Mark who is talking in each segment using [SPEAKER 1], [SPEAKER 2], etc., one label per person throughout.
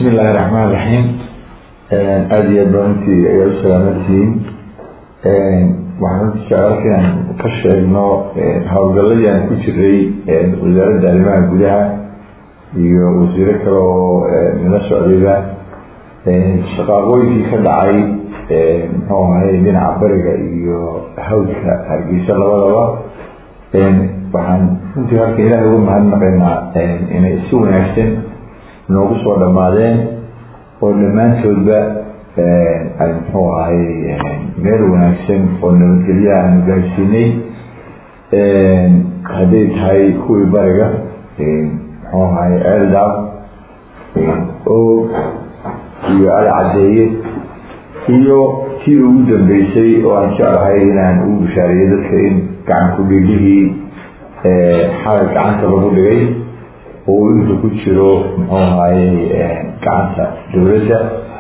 [SPEAKER 1] bismi illaahi raxmaan raxiim aada iyo aad baa runtii ayaa u salaamantihiin waxaan runtii jeclaa inaan ka sheegno howlgaladii aan ku jiray wasaaradda arrimaha gudaha iyo wasiiro kale oo nala socdayba shaqaaqooyinkii ka dhacay muxuu ahay dhinaca bariga iyo hawdka hargeysa labadaba waxaan runtii halka ilaahay ugu mahadnaqaynaa inay si wanaagsan noogu soo dhammaadeen oo dhammaantoodba ay muxuu ahay meel wanaagsan oo nabadgelyaha aanu gaarsiinay hadday tahay kuwii bariga muxuu ahay eldaab og iyo alcadeeye iyo tii ugu dambeysay oo aan jeclahay inaan ugu bishaariyo dadka in gacanku dhigihii xalay gacanta lagu dhigay oo uu inta ku jiro muxuu ahaye gacanta dowladda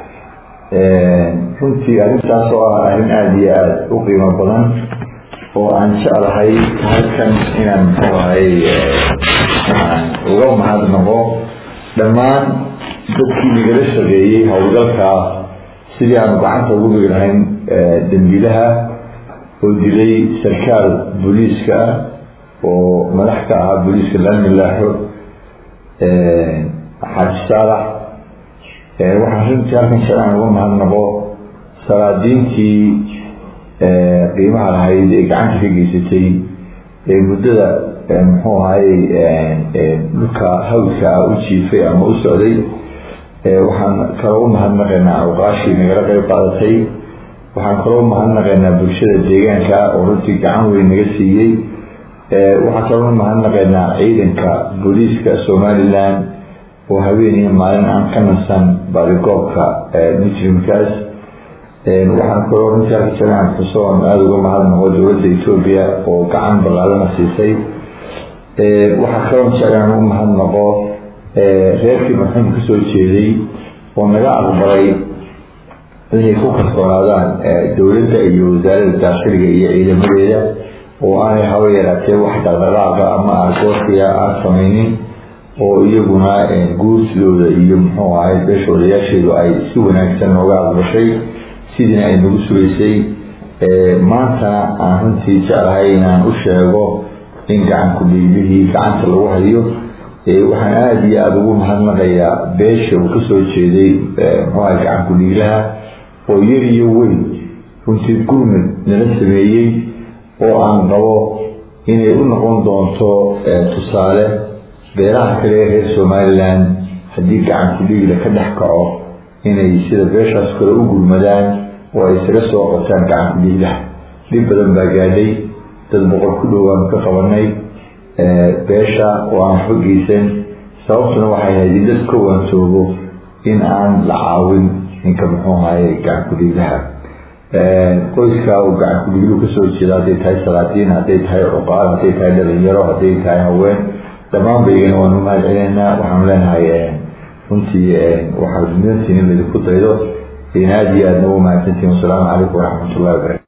[SPEAKER 1] runtii arrintaas oo ah arrin aada iyo aada u qiimo badan oo aan jeclahay halkan inaan muxuu ahaye aan uga mahadnaqo dhammaan dadkii nagala shaqeeyey howlgalkaa sidii aanu gacanta ugu dhigi lahayn dambiilaha oo dilay sarkaal booliiska ah oo madax ka ahaa booliiska laamilaaxo xaaji saalax waxaan runtii halkan shalaan uga mahadnaqo salaadiintii qiimaha lahayd ee gacanta ka geysatay ee muddada muxuu ahaye dhulka hawdka ah u jiifay ama u socday waxaan kaloo u mahadnaqaynaa awqaashii nagala qeyb qaadatay waxaan kaloo u mahadnaqaynaa bulshada deegaanka oo runtii gacan weyn naga siiyey waxaan kaloo u mahadnaqaynaa ciidanka booliiska somalilan oo habeen iyo maalin aan ka nasan baadigoobka mujrimkaas waxaan kaloo runtii halka jalaan xusoon aada uga mahadnaqo dowladda etoobiya oo gacan ballaadana siisay waxaa kaloo jeclaan ugu mahadnaqo reerkii marxuum ka soo jeeday oo naga aqbalay inay ku kalsoonaadaan dowladda iyo wasaaradda daakhiliga iyo ciidamadeeda oo aanay haba yaraatee wax dhaqdhaqaaqa ama argoosiya aan samaynin oo iyaguna guursidooda iyo muxuu ahay beesha odayaasheedu ay si wanaagsan nooga aqbashay sidiina ay nagu sugaysay maantana aan runtii jeclahay inaan u sheego in gacanku dhiiglihii gacanta lagu hayo waxaan aada iyo aada ugu mahadnaqayaa beesha uu kasoo jeeday muxuu ahay gacanku dhiiglaha oo yar iyo weyn runtii gurmud nala sameeyey oo aan qabo inay u noqon doonto tusaale beelaha kale ee reer somalilan haddii gacanku dhiigla ka dhex kaco inay sida beeshaas kale u gurmadaan oo ay isaga soo qotaan gacanku dhiiglaha dhib badan baa gaadhay dad boqol ku dhowaan ka qabanay beesha oo aan waxba geysan sababtuna waxay ahayd in dad ka waantoobo in aan la caawin ninka muxuu ahaye gacanku dhiiglaha qoyska uu gacanku dhiigluhu kasoo jeeda hadday tahay salaadiin hadday tahay cuqaal hadday tahay dhalinyaro hadday tahay haween dhammaan baygana waanu mahad celinaynaa waxaanu leenahay runtii waxaad mudantiin in laydinku daydo in aada iyo aadna ugu mahadsantihin wasalaamu calaykum waraxmat ullahi wabarakatu